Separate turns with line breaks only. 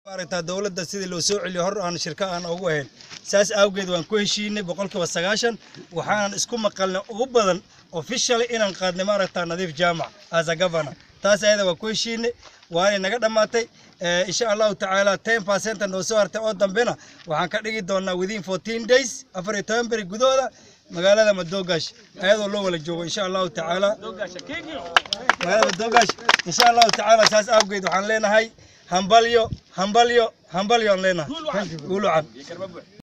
maaragtaa dowladda sidii loo soo celiyo hor aan shirka aan ugu ahayn saas awgeed waan ku heshiinay boqolkiiba sagaashan waxaanan isku maqalnay ugu badan officially inaan qaadnay maaragtaa nadiif jaamac as a governor taas ayada waan ku heshiinay waanay naga dhammaatay insha allahu tacaala ten percent noo soo hartay oo dambena waxaan ka dhigi doonaa within fourteen days afar iyo toban beri gudahooda magaalada madoogash ayadoo loo wala joogo insha allahu tacaala magaalada madoogash insha allahu tacaala saas awgeed waxaan leenahay hambalyo hambalyo hambalyo aan leenahay guulucan